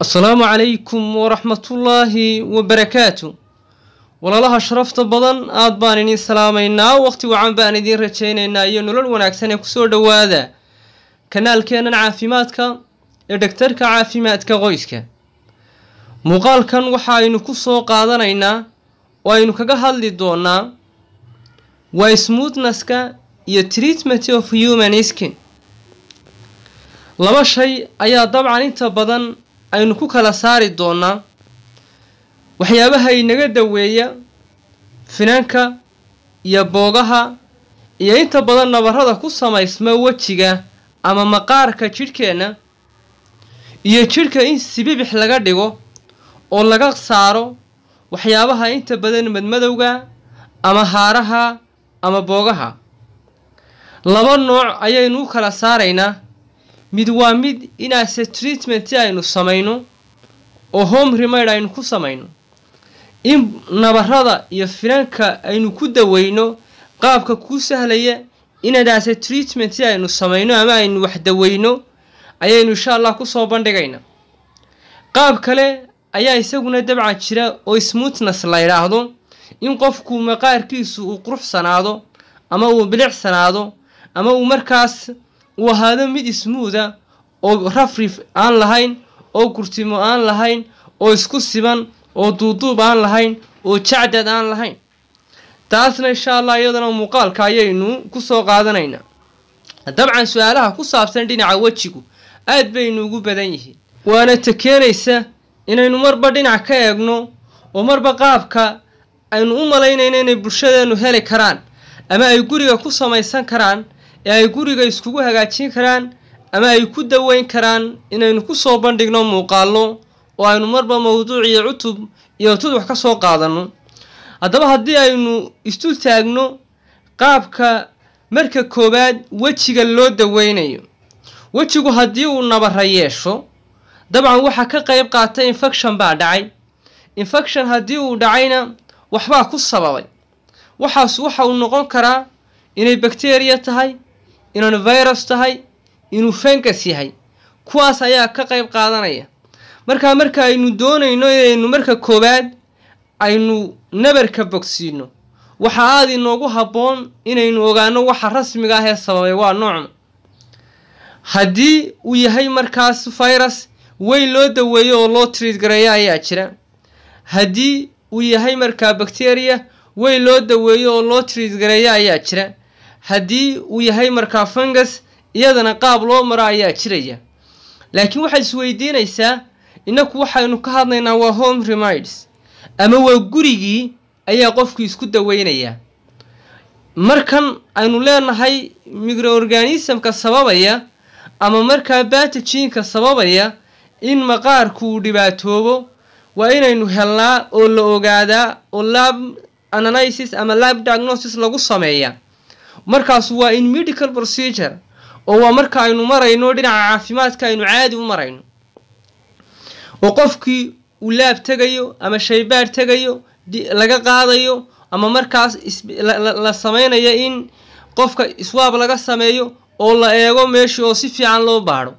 asalaamu calaykum waraxmatullaahi wabarakaatu walaalaha sharafta badan aad baan idin salaamaynaa waqti wacan baan idiin rajaynaynaa iyo nolol wanaagsan ee kusoo dhowaada kanaalkeennan caafimaadka ee dhagtarka caafimaadka qoyska muuqaalkan waxa aynu ku soo qaadanaynaa oo aynu kaga hadli doonaa waa smoothness-ka iyo treatment of human skin laba shay ayaa dabcan inta badan aynu ku kala saari doonaa waxyaabaha inaga daweeya finanka iyo boogaha iyo inta badan nabarada ku samaysma wejiga ama maqaarka jidhkeenna iyo jidhka in sibibix laga dhigo oo laga saaro waxyaabaha inta badan madmadowga ama haaraha ama boogaha laba nooc ayaynu u kala saaraynaa mid waa mid inaase treatment aynu samayno oo home remade aynu ku samayno in nabarada iyo finanka aynu ku daweyno qaabka kuu sahlaya inadaase treatment aynu samayno ama aynu wax daweyno ayaynu insha allah kusoo bandhigaynaa qaab kale ayaa isaguna dabcan jira oo smoothness la yidhaahdo in qofku maqaarkiisu uu quruxsanaado ama uu bilicsanaado ama uu markaas uu ahaado mid ismuuda oo rafrif aan lahayn oo gurtimo aan lahayn oo isku siban oo duuduub aan lahayn oo jacdad aan lahayn taasna insha allah iyadana muuqaalka ayaynu kusoo qaadanaynaa dabcan su-aalaha ku saabsan dhinaca wejigu aad baynu ugu badan yihiin waana ta keenaysa inaynu marba dhinac ka eegno oo marba qaabka aynu u malaynayno inay bulshadeenu heli karaan ama ay guriga ku samaysan karaan ee ay guriga iskugu hagaajin karaan ama ay ku daweyn karaan inaynu kusoo bandhigno muuqaallo oo aynu marba mawduuc iyo cutub iyo tudux ka soo qaadanno haddaba haddii aynu istu taagno qaabka marka koowaad wejiga loo daweynayo wejigu haddii uu nabara yeesho dabcan waxaa ka qayb qaata infection baa dhacay infection haddii uu dhacayna waxbaa ku sababay waxaas waxa uu noqon karaa inay bacteria tahay inaanu virus tahay inuu fengas yahay kuwaas ayaa ka qayb qaadanaya markaa marka aynu doonayno inaynu marka koowaad aynu nabarka bogsiino waxa aada inoogu habboon inaynu ogaano waxa rasmiga ah ee sababay waa noocma haddii uu yahay markaas virus weyn loo daweeyo oo loo triid gareeyo ayaa jira haddii uu yahay markaa bacteria weyn loo daweeyo oo loo triid gareeyo ayaa jira haddii uu yahay markaa fungus iyadana qaab loo maro ayaa jiraya laakiin waxaad isweydiinaysaa innaku waxaynu ka hadlaynaa waa home remides ama waa gurigii ayaa qofku isku daweynayaa markan aynu leenahay microorganismka sababaya ama markaa batajiinka sababaya in maqaarku uu dhibaatoobo waa inaynu helnaa oo la ogaadaa oo lab analysis ama lab diagnosis lagu sameeyaa markaas waa in medical procedure oo waa marka aynu marayno dhinaca caafimaadka aynu caadi u marayno oo qofkii uu laab tegayo ama shaybaar tegayo laga qaadayo ama markaas la sameynayo in qofka iswaab laga sameeyo oo la eego meeshii oo si fiican loo baadho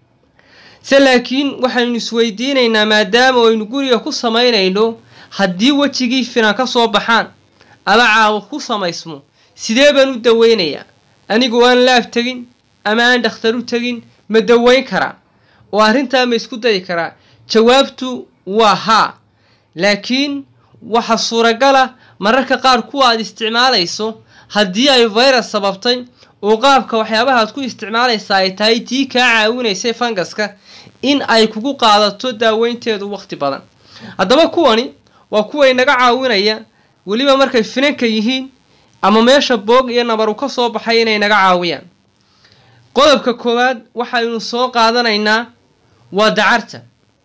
se laakiin waxaynu isweydiinaynaa maadaama aynu guriga ku samaynayno haddii wejigii finan ka soo baxaan ama caawo ku samaysmo sidee baan u daweynayaa anigoo aan laab tegin ama aan dhakhtar u tegin ma daweyn karaa oo arrintaa ma isku dayi karaa jawaabtu waa haa laakiin waxa suuragala mararka qaar kuwa aad isticmaalayso haddii ay virus sababtay oo qaabka waxyaabaha aad ku isticmaalaysa ay tahay tii kaa caawinaysay fangaska in ay kugu qaadato daaweynteedu waqti badan haddaba kuwani waa kuwa inaga caawinaya weliba markay finanka yihiin ama meesha boog iyo nabaru ka soo baxay inay naga caawiyaan qodobka koowaad waxaynu soo qaadanaynaa waa dacarta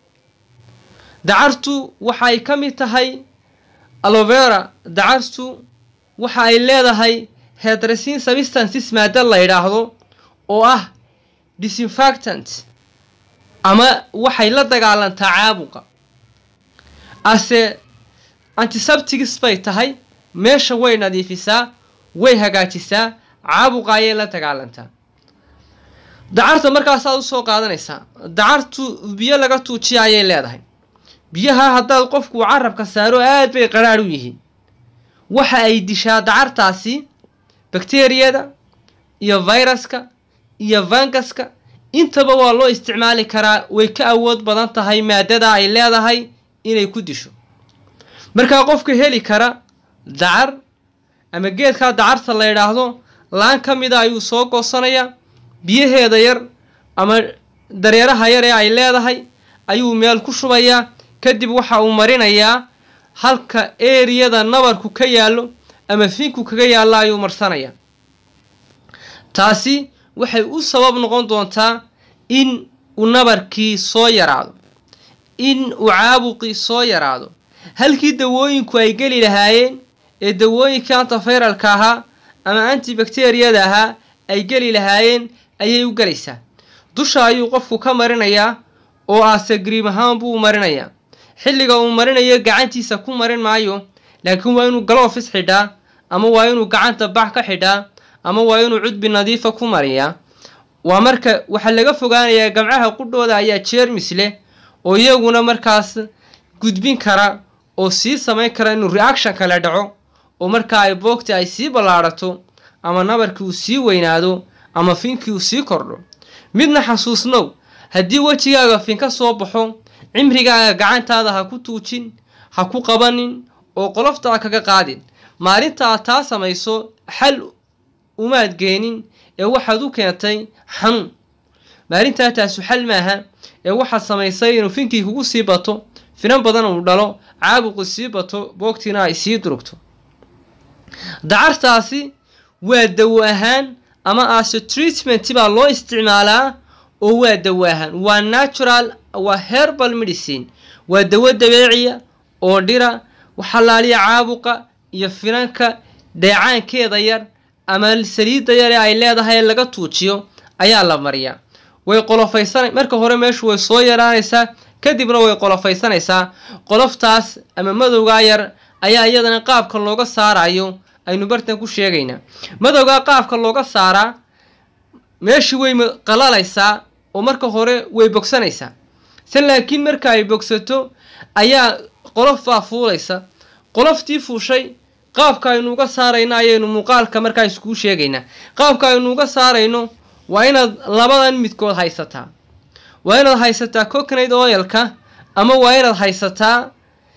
dacartu waxay ka mid tahay alovera dacartu waxa ay leedahay hedresin substances maada la yidhaahdo oo ah disinfactant ama waxay la dagaalantaa caabuqa ase antiseptics bay tahay meesha way nadiifisaa way hagaajisaa caabuqa ayay la dagaalantaa dacarta markaasaad usoo qaadanaysaa dacartu biyo laga tuujiya ayay leedahay biyaha haddaad qofku carabka saaro aad bay qaraadh u yihiin waxa ay dishaa dacartaasi bakteriyada iyo viruska iyo vangaska intaba waa loo isticmaali karaa way ka awood badan tahay maadada ay leedahay inay ku disho markaa qofka heli kara dacar ama geedkaa dacarta la yidhaahdo laan ka mida ayuu soo goosanayaa biyaheeda yar ama dareeraha yar ee ay leedahay ayuu meel ku shubayaa kadib waxa uu marinayaa halka eriyada nabarku ka yaallo ama finku kaga yaallo ayuu marsanayaa taasi waxay u sabab noqon doontaa in uu nabarkii soo yaraado in uu caabuqii soo yaraado halkii dawooyinku ay geli lahaayeen ee dawooyinkii antifayralka ahaa ama antibacteriyada ahaa ay geli lahaayeen ayay u gelaysaa dusha ayuu qofku ka marinayaa oo aase griim ahaan buu marinayaa xilliga uu marinayo gacantiisa ku marin maayo laakiin waa inuu galofis xidhaa ama waa inuu gacanta bax ka xidhaa ama waa inuu cudbi nadiifa ku mariyaa waa marka waxaa laga fogaanayaa gamcaha qudhooda ayaa jeermis leh oo iyaguna markaas gudbin kara oo sii samayn kara inuu reaction kale dhaco oo markaa ay boogti ay sii ballaadhato ama nabarkii uu sii weynaado ama finkii uu sii kordho midna xasuusnow haddii wejigaaga fin ka soo baxo cimrigaaga gacantaada ha ku tuujin ha ku qabanin oo qolofta a kaga qaadin maalinta aad taa samayso xal umaad geenin ee waxaad u keentay xanuun maalintaa taasu xal maaha ee waxaad samaysay inuu finkii kugu sii bato finan badan uu dhalo caabuqu sii bato boogtiina ay sii durugto dacartaasi waa dawo ahaan ama ase treatment baa loo isticmaalaa oo waa dawo ahaan waa natural waa herbal medicine waa dawo dabeeciya oo dhira waxalaaliya caabuqa iyo finanka dheecaankeeda yar ama saliidda yar ee ay leedahay ee laga tuujiyo ayaa la mariyaa way qolofaysan marka hore meeshu way soo yaraanaysaa kadibna way qolofaysanaysaa qoloftaas ama madowgaa yar ayaa iyadana qaabka looga saarayo aynu bartan ku sheegaynaa madowgaa qaabka looga saaraa meeshii way qalalaysaa oo marka hore way bogsanaysaa se laakiin marka ay bogsato ayaa qolof baa fuulaysa qoloftii fuushay qaabka aynu uga saarayno ayaynu muuqaalka markaa iskuu sheegaynaa qaabka aynu uga saarayno waa inaad labadan midkood haysataa waa inaad haysataa coconate oilka ama waa inaad haysataa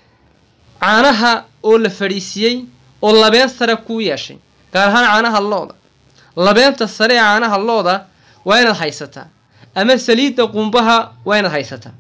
caanaha oo la fadhiisiyey oo labeen sare kuu yeeshay gaar ahaan caanaha looda labeenta sare ee caanaha looda waa inaad haysataa ama saliidda qumbaha waa inaad haysataa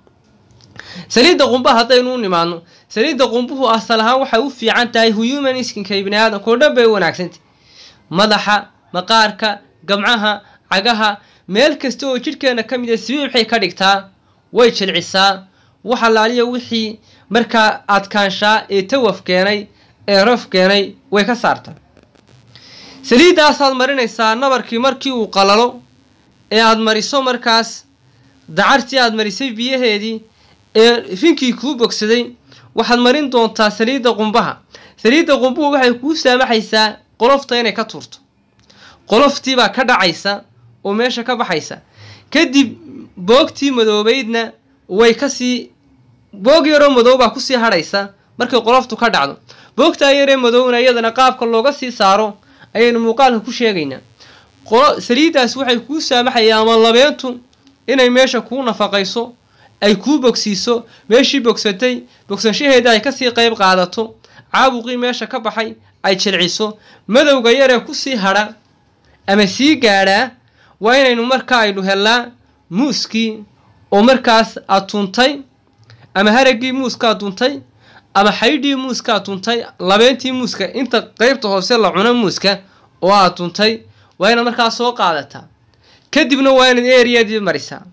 saliidda qumbaha haddaynu u nimaadno saliidda qumbuhu asal ahaan waxay u fiican tahay human skinka ibni aadamka oo dhan bay u wanaagsantah madaxa maqaarka gamcaha cagaha meel kasta oo jidhkeena ka mid a sibiib waxay ka dhigtaa way jilcisaa wax allaaliya wixii markaa adkaanshaa ee tawaf keenay ee raf keenay way ka saartaa saliiddaasaad marinaysaa nabarkii markii uu qalalo ee aada mariso markaas dacartii aada marisay biyaheedii ee finkii kuu bogsaday waxaad marin doontaa saliidda qumbaha saliidda qumbuhu waxay kuu saamaxaysaa qolofta inay ka tuurto qoloftiibaa ka dhacaysa oo meesha ka baxaysa kadib boogtii madoobeydna way kasii boog yaroo madow baa kusii hadhaysa markay qoloftu ka dhacdo boogtaa yaree madowna iyadana qaabka looga sii saaro ayaynu muuqaalka ku sheegaynaa saliiddaas waxay kuu saamaxayaa ama labeentu inay meesha kuu nafaqayso ay kuu bogsiiso meeshii bogsatay bogsanshaheeda ay kasii qayb qaadato caabuqii meesha ka baxay ay jilciso madowga yaree kusii hadha ama sii gaadhaa waa inaynu markaa aynu hellaa muuskii oo markaas aad tuntay ama haraggii muuskaad tuntay ama xaydhii muuskaad tuntay labeentii muuska inta qeybta hoose la cuno muuska oo aad tuntay waa inaad markaa soo qaadataa kadibna waa inaad eriyadii marisaa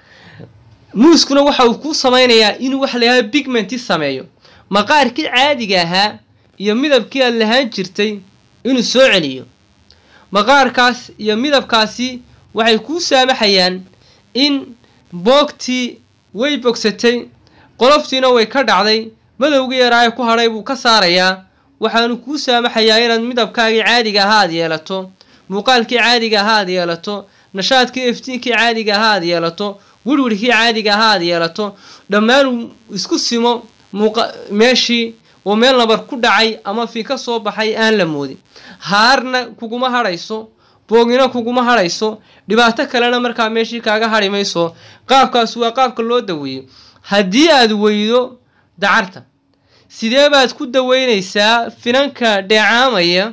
muuskuna waxa uu kuu samaynayaa inuu wax layaha bigmenti sameeyo maqaarkii caadiga ahaa iyo midabkii aad lahaan jirtay inuu soo celiyo maqaarkaas iyo midabkaasi waxay kuu saamaxayaan in boogtii way bogsatay qoloftiina way ka dhacday madowgii yaraaye ku hadhay buu ka saarayaa waxaanu kuu saamaxayaa inaad midabkaagii caadiga ahaa ad yeelato muuqaalkii caadiga ahaa ad yeelato nashaadkii iftiinkii caadiga ahaa aad yeelato wirwirkii caadiga ahaa aad yeelato dhammaan isku simo muuqa meeshii oo meel nabar ku dhacay ama fi ka soo baxay aan la moodin haarna kuguma hadhayso boogina kuguma hadhayso dhibaato kalena markaa meeshii kaaga hadhi mayso qaabkaas waa qaabka loo daweeyo haddii aad weydo dacarta sidee baad ku daweynaysaa finanka dheecaamaya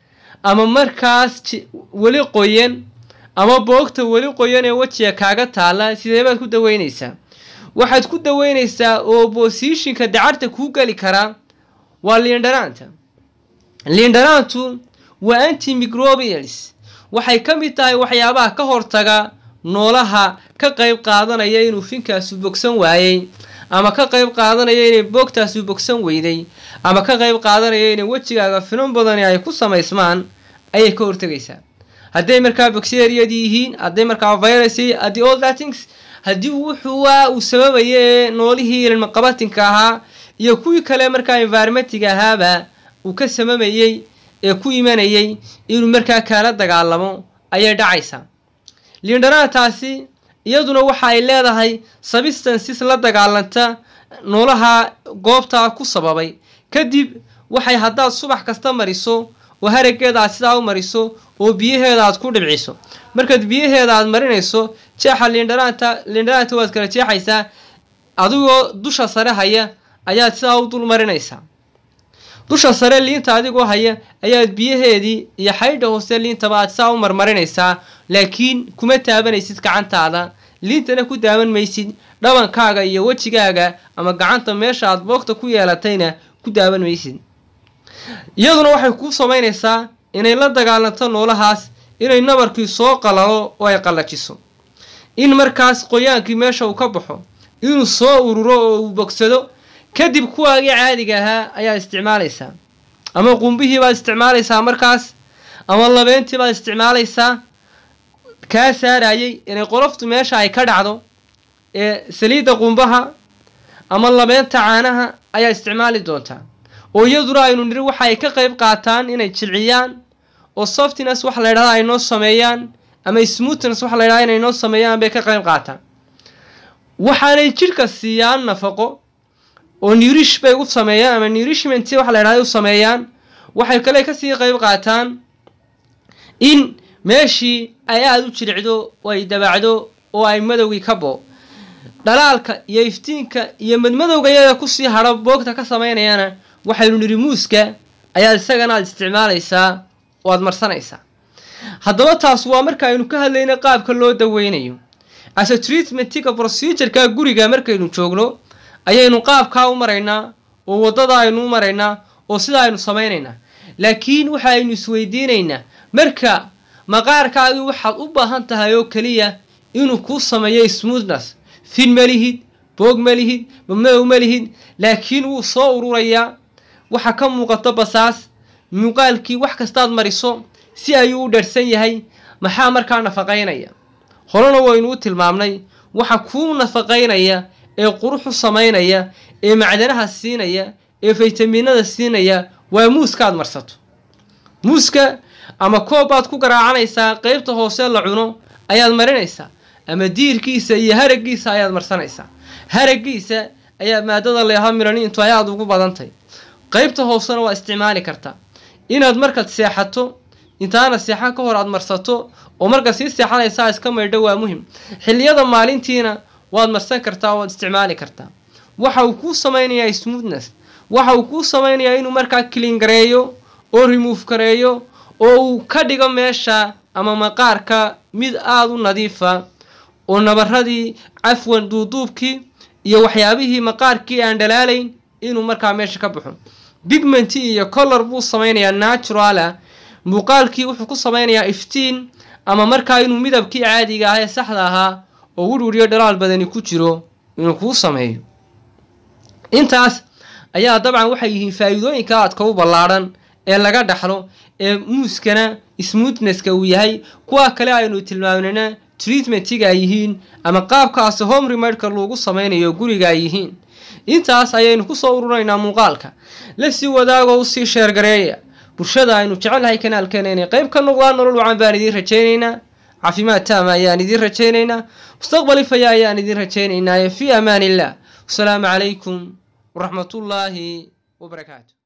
ama markaas weli qoyan ama boogta weli qoyan ee wejiga kaaga taalla sidee baad ku daweynaysaa waxaad ku daweynaysaa oo bosishinka dacarta kuu geli karaa waa liindhanaanta liindhanaantu waa antimicrobials waxay ka mid tahay waxyaabaha ka hortaga noolaha ka qayb qaadanaya inuu finkaasu bogsan waayey ama ka qayb qaadanaya inay boogtaasu bogsan weyday ama ka qayb qaadanaya inay wejigaaga finan badani ay ku samaysmaan ayay ka hortegaysaa hadday markaa bacteriyadii yihiin hadday markaa virus haddii all that things haddii wuxuua uu sababaya ee noolihii ilmaqabatinka ahaa iyo kuwii kale markaa environmentiga ahaaba uu ka samamayey ee ku imanayay inuu markaa kaala dagaalamo ayay dhacaysaa liindhanaantaasi iyaduna waxa ay leedahay substances la dagaalanta noolaha goobtaa ku sababay kadib waxay haddaad subax kasta mariso oo harageeda aad sidaa u mariso oo biyaheeda aad ku dhibciso markaad biyaheeda aad marinayso jeexa liindhanaanta liindhanaanta waad kala jeexaysaa adigoo dusha sare haya ayaad sidaa u dul marinaysaa dusha sare liinta adigoo haya ayaad biyaheedii iyo xaydha hoose liintaba aad sidaa u marmarinaysaa laakiin kuma taabanaysid gacantaada liintana ku daawan maysid dhabankaaga iyo wejigaaga ama gacanta meesha aad boogta ku yeelatayna ku daawan maysid iyaduna waxay kuu samaynaysaa inay la dagaalanto noolahaas inay nabarkii soo qalalo oo ay qallajiso in markaas qoyaankii meesha uu ka baxo inuu soo ururo oo uu bogsado kadib kuwaagii caadiga ahaa ayaad isticmaalaysaa ama qumbihii baad isticmaalaysaa markaas ama labeentii baad isticmaalaysaa kaa saarayay inay qoloftu meesha ay ka dhacdo ee saliidda qumbaha ama labeenta caanaha ayaa isticmaali doontaa oo iyaduna aynu niri waxa ay ka qayb qaataan inay jilciyaan oo softines waxa la ydhahda ay noo sameeyaan ama smoothness waxa la ydhahda inay noo sameeyaan bay ka qayb qaataan waxaanay jidhka siiyaan nafaqo oo nurish bay u sameeyaan ama nourishment waxa la ydhahda u sameeyaan waxay kale kasii qayb qaataan in meeshii ay aada u jiricdo oo ay dabaacdo oo ay madowgii ka boo dhalaalka iyo iftiinka iyo madmadowga iyada kusii hadho boogta ka samaynayana waxaynu nidhi muuska ayaad isagana aad isticmaalaysaa oo aad marsanaysaa haddaba taas waa marka aynu ka hadlayna qaabka loo daweynayo ase treatmentiga procedureka guriga markaynu joogno ayaynu qaabkaa u maraynaa oo waddada aynu u maraynaa oo sidaa aynu samaynaynaa laakiin waxa aynu isweydiinaynaa marka maqaarkaagii waxaad u baahan tahay oo keliya inuu kuu sameeyo smoothness fin ma lihid boog ma lihid madow ma lihid laakiin wuu soo ururayaa waxa ka muuqato basaas muuqaalkii wax kastaad mariso si ayuu u dharsan yahay maxaa markaa nafaqaynaya horena waynu u tilmaamnay waxa kuu nafaqaynaya ee quruxu samaynaya ee macdanaha siinaya ee faytamiinada siinaya waa muuskaad marsato muuska ama koob baad ku garaacanaysaa qeybta hoose la cuno ayaad marinaysaa ama diirkiisa iyo haragiisa ayaad marsanaysaa haragiisa ayaa maadada leeha miraniintu ay aada ugu badantay qeybta hoosena waa isticmaali kartaa inaad markaad seexato intaana seexan ka hor aad marsato oo markaad sii seexanaysaa iska maydho waa muhim xilliyada maalintiina waad marsan kartaa waad isticmaali kartaa waxa uu kuu samaynayaa smoothness waxa uu kuu samaynayaa inuu markaa clean gareeyo oo remove gareeyo oo uu ka dhigo meesha ama maqaarka mid aada u nadiifa oo nabaradii cafwan duuduubkii iyo waxyaabihii maqaarkii aan dhalaalayn inuu markaa meesha ka baxo bigmenti iyo color buu samaynayaa naturala muuqaalkii wuxuu ku samaynayaa iftiin ama markaa inuu midabkii caadiga ah ee saxda ahaa oo wirwiriyo dhalaal badani ku jiro inuu kuu sameeyo intaas ayaa dabcan waxay yihiin faa-iidooyinka aadka u ballaadhan ee laga dhaxlo ee muuskana smootnesska uu yahay kuwa kale aynu tilmaamnayna treatmentiga ay yihiin ama qaabkaasi home remedka lagu samaynayo guriga ay yihiin intaas ayaynu kusoo ururaynaa muuqaalka la sii wadaagoo usii sheergareeya bulshada aynu jecelnahay kanaalkeena inay qayb ka noqdaan nolol wacan baan idiin rajaynaynaa caafimaad taama ayaan idiin rajaynaynaa mustaqbal ifaya ayaan idiin rajaynaynaaye fii amaan illah wasalaamu calaykum waraxmatullaahi wabarakaatu